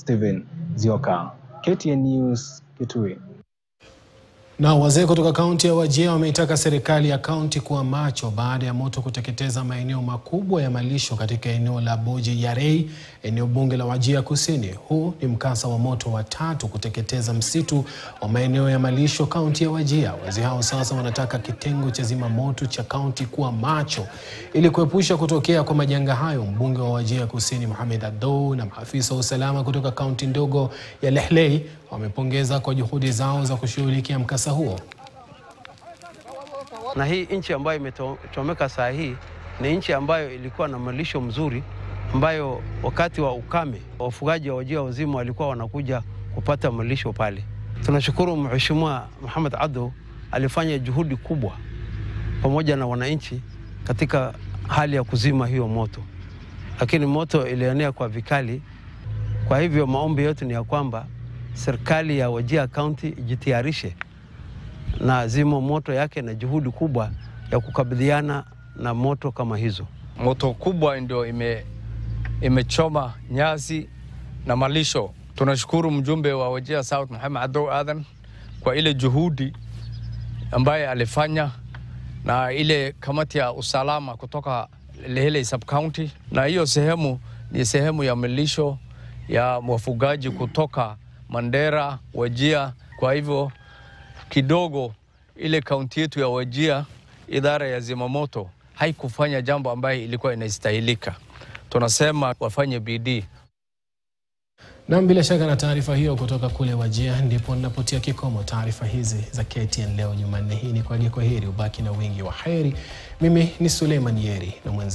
Stephen Zioka, KTN News, Kitui. Na wazee kutoka kaunti ya Wajir wameitaka serikali ya kaunti kuwa macho baada ya moto kuteketeza maeneo makubwa ya malisho katika eneo la Boji Yarei, eneo bunge la Wajir Kusini. Huu ni mkasa wa moto wa tatu kuteketeza msitu wa maeneo ya malisho kaunti ya Wajir. Wazee hao sasa wanataka kitengo cha zimamoto cha kaunti kuwa macho ili kuepusha kutokea kwa majanga hayo. Mbunge wa Wajir Kusini Mohamed Adow na maafisa wa usalama kutoka kaunti ndogo ya Lehlei wamepongeza kwa juhudi zao za kushughulikia mkasa huo. Na hii nchi ambayo imechomeka saa hii ni nchi ambayo ilikuwa na malisho mzuri, ambayo wakati wa ukame wafugaji wa Wajir wazima walikuwa wanakuja kupata malisho pale. Tunashukuru Mheshimiwa Mohamed Adow alifanya juhudi kubwa pamoja na wananchi katika hali ya kuzima hiyo moto, lakini moto ilienea kwa vikali. Kwa hivyo maombi yetu ni ya kwamba serikali ya Wajir County ijitayarishe na zimo moto yake na juhudi kubwa ya kukabiliana na moto kama hizo. Moto kubwa ndio ime, imechoma nyasi na malisho. Tunashukuru mjumbe wa Wajir South Mohamed Adow Adan kwa ile juhudi ambaye alifanya na ile kamati ya usalama kutoka Lehlei sub county, na hiyo sehemu ni sehemu ya malisho ya wafugaji kutoka Mandera, Wajir. Kwa hivyo kidogo ile kaunti yetu ya Wajir, idara ya zimamoto haikufanya jambo ambayo ilikuwa inastahilika. Tunasema wafanye bidii. Nam, bila shaka na taarifa hiyo kutoka kule Wajir ndipo ninapotia kikomo taarifa hizi za KTN leo Jumanne hii. Ni kwa heri, ubaki na wingi wa heri. Mimi ni Suleiman Yeri na mwenza